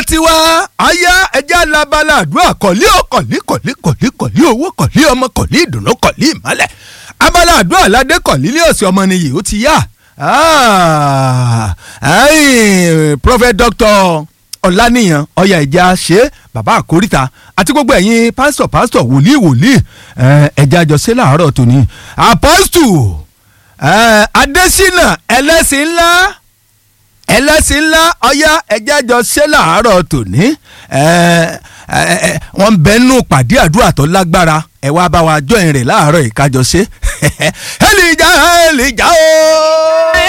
tiwa aya ẹja labala àdúrà kọ̀lí ò kọ̀lí kọ̀lí kọ̀lí kọ̀lí owó kọ̀lí ọmọ kọ̀lí ìdùnnú kọ̀lí ìmọ́lẹ̀ abala àdúrà aládé kọ̀lí ní ọ̀sẹ̀ ọmọ nìyí ó ti yá prophet doctor ọ̀lànìyàn ọ̀yà ìjà ṣe bàbá àkóríta àti gbogbo ẹ̀yin pásítọ̀ pásítọ̀ wòlíì wòlíì ẹ̀já àjọṣe làárọ̀ tòní apọ́stù adésínà ẹlẹ́sìn ńlá ẹlẹ́sìn ńlá ọ̀yá ẹ̀já àjọṣe làárọ̀ tòní wọ́n ń bẹ́ẹ̀ nù pàdé àdúrà tó lágbára ẹ̀ wá bá wa jọ̀ìn rẹ̀ láàárọ̀ ìkájọṣe ẹ̀lìjà ẹ̀lìjà ooo.